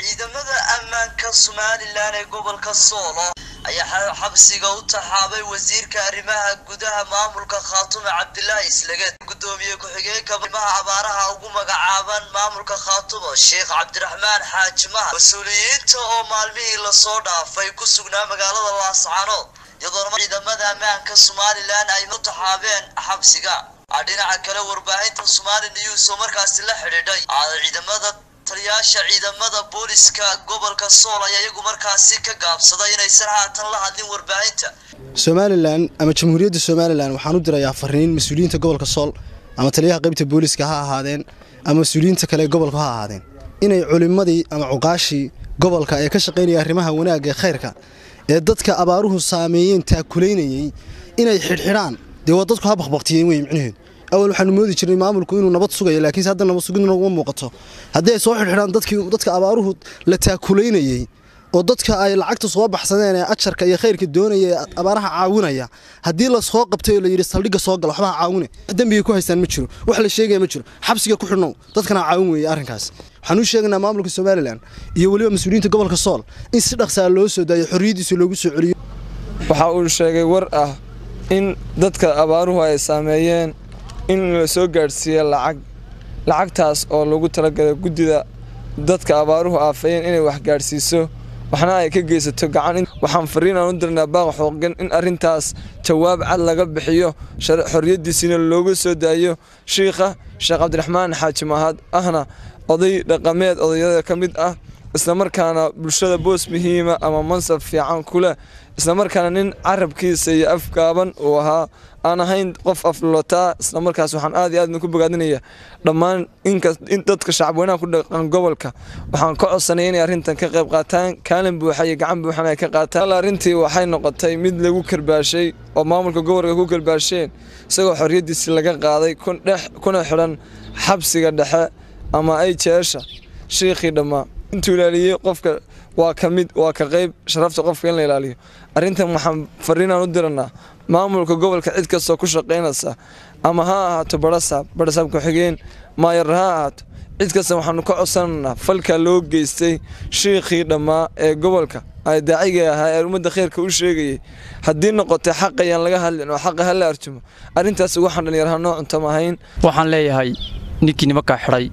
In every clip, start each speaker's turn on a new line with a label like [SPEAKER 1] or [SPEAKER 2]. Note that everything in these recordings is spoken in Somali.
[SPEAKER 1] ciidamada ammaanka somalilan ee gobolka soolo ayaa xabsiga u taxaabay wasiirka arrimaha gudaha maamulka khaatume cabdilaahi islegeed gudoomiye ku-xigeenka arrimaha abaaraha ugu magacaaban maamulka khaatumo sheekh cabdiraxmaan xaajimaha mas-uuliyiinta oo maalmihii lasoo dhaafay ku sugnaa magaalada laascanood iyadoona ciidamada ammaanka somalilan ay u taxaabeen xabsiga dhinaca kale warbaahinta somali news oo markaasi la xidhiidhay ciidamada taliyaasha ciidamada booliska gobolka sool ayaa iyagu markaasi ka gaabsaday inaysan haatan la hadlin warbaahinta
[SPEAKER 2] somalilan ama jamhuuriyadda somalilan waxaan u dirayaa fariin mas-uuliyiinta gobolka sool ama taliyaha qaybta booliska ha ahaadeen ama mas-uuliyiinta kale gobolka ha ahaadeen inay culimmadii ama cuqaashii gobolka ee ka shaqaynaya arrimaha wanaagga ee khayrka ee dadka abaaruhu saameeyeen taakulaynayey inay xidhxidhaan dee waa dadku ha bakbaktiyeen wey micnaheedu awal waxaanu moodi jirnay maamulku inuu nabad sugayo laakiinse hadda nabad sugid naguma muuqato haddii ay soo xidhxidhaan dadkii dadka abaaruhu la taakulaynayey oo dadka ay lacagta soo baxsadeen ee ajarka iyo khayrka doonaya ee abaaraha caawinaya haddii lasoo qabtay oo la yidhi saldhigga soo gala waxbaha caawine dembiga ku haystaan ma jiro wax la sheegaya ma jiro xabsiga ku xidhnow dadkana caawin weeye arrinkaas waxaan u sheegaynaa maamulka somalilan iyo weliba mas-uuliyiinta gobolka sool in si dhaqsaa loo soo daayo xorriyaddiisa loogu soo celiyo
[SPEAKER 3] waxa uu sheegay war ah in dadka abaaruhu ay saameeyeen in la soo gaadhsiiya lacag lacagtaas oo lagu talagalay guddida dadka abaaruhu aafayeen inay wax gaadhsiiso waxna ay ka geysato gacan waxaan fariin aan u dirnaa baaq xoogan in arrintaas jawaab cad laga bixiyo xorriyaddiisiina looga soo daayo shiikha sheekh cabdiraxmaan xaaji mahad ahna oday dhaqameed odayada ka mid ah islamarkaana bulshada boos muhiima ama mansab fiican ku leh islamarkaana nin carabkiisa iyo afgaaban uu ahaa aan ahayn qof aflulataa islamarkaas waxaan aad iyo aad ku bogaadinaya dhammaan in dadka shacabweynaha ku dhaqan gobolka waxaan ka codsanaya inay arrintan ka qayb qaataan kaalin buuxa iyo gacan buuxan ay ka qaataan arrintii waxay noqotay mid lagu karbaashay oo maamulka gobolka ku karbaasheen isagoo xorriyaddiisi laga qaaday kuna xidhan xabsiga dhexe ama ay jeesha shiikhii dhammaa intuu ilaaliyey qofka waa ka mid waa ka qayb sharafta qofka in la ilaaliyo arrintan waxaan fariinaan u diranaa maamulka gobolka cid kastoo ku shaqaynaysa ama ha ahaato barasaab barasaab ku-xigeen maayar ha ahaato cid kasta waxaanu ka codsananaa falka loo geystay shiikhii dhammaa ee gobolka ay daaciga ahaa ee ummadda khayrka u sheegayay haddii noqotay xaq ayaan laga hadlin oo xaqa ha la arjumo arrintaas waxaan dhalinyaraha noo cuntam ahayn
[SPEAKER 4] waxaan leeyahay ninkii nimankaa xidhay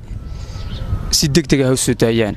[SPEAKER 4] si deg deg ah u soo daayaan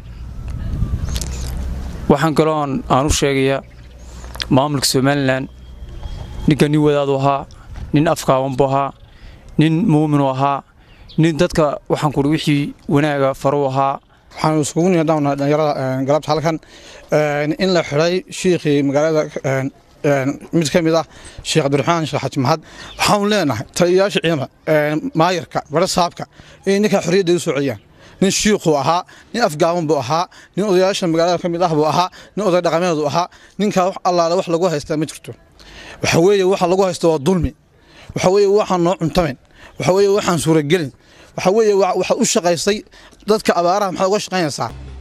[SPEAKER 4] waxaan kaloon aan u sheegayaa maamulka somalilan ninka nin wadaadu ahaa nin afkaabanbu ahaa nin muuminu ahaa nin dadka waxaan kuhi wixii wanaaga faru ahaa
[SPEAKER 5] waxaanu iskugu nimadhawnaa dhalinyarada galabta halkan in la xidhay shiikhii magaalada mid ka mid ah sheekh cabdiraxmaan sheekh xaji mahad waxaanu leenahay taliyayaasha ciidamada maayarka barasaabka inay ninkaa xorriyadda u soo celiyaan nin shiikhuu ahaa nin afgaaban buu ahaa nin odayaasha magaalada ka mid ah buu ahaa nin oday dhaqameedu ahaa ninkaa wax allaale wax lagu haystaa ma jirto waxa weeye waxa lagu haysto waa dulmi waxa weeye waxaan noo cuntamayn waxa weeye waxaan suuragelin waxa weeye waxaad u shaqaysay dadka abaaraha maxaad uga shaqaynaysaa